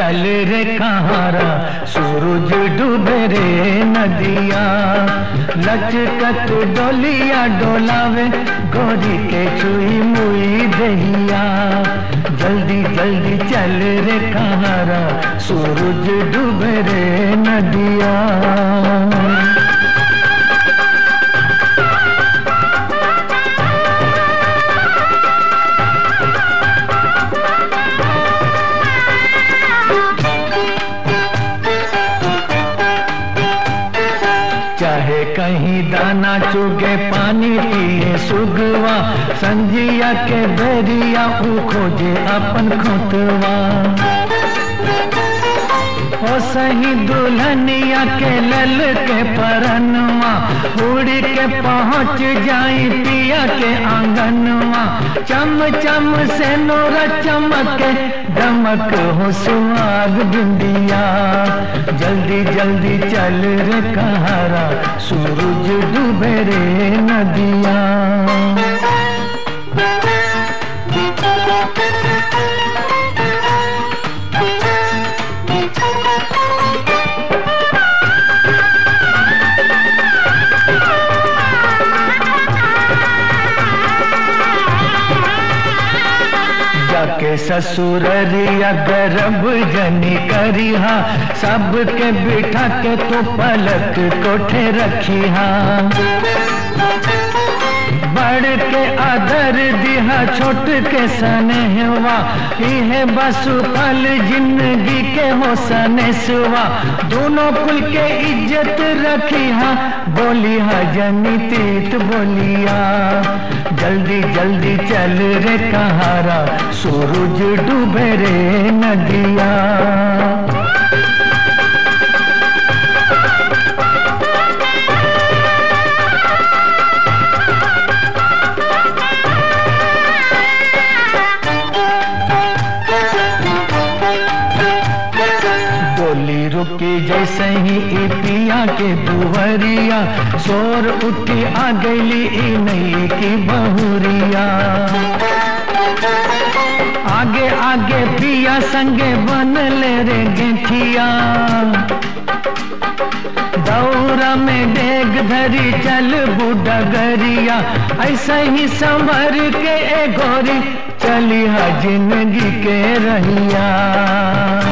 चल रे कहारा सूरज डूबे रे नदिया लचकत डोलिया डोलावे गोरी के चुई मुई दहिया जल्दी जल्दी चल रे कहारा सूरज डूबे रे नदिया चाहे कहीं दाना चुगे पानी पिए सुगवा संजिया के बेरिया ऊ खोजे अपन खोतवा ओ सही दुल्हनिया के लल के परनवा उड़ के पहुँच जाई पिया के आंगनवा चम चम से नोरा चमक दमक हो सुहाग बिंदिया जल्दी जल्दी चल रे कहारा सूरज डूबे रे नदिया जाके ससुररिया गर्भ जनी करिहा सबके बिठा के तो पलक कोठे रखिहा बड़ के आदर दिहा छोट के सनेहवा इहे बसु फल जिंदगी के हो सनेसवा दोनों कुल के इज्जत रखिहा बोलिहा जनी तीत बोलिया जल्दी जल्दी चल रे कहारा सूरज डूबे रे नदिया डोली रुकी जैसे ही ई पिया के दुवरिया शोर उठी आ गई ई नई की बहुरिया आगे आगे पिया संगे बन ले रे गेठिया दौरा में डेग धरी चल बूढ़ा गरिया ऐसा ही संभर के ए गोरी चली हा जिंदगी के रहिया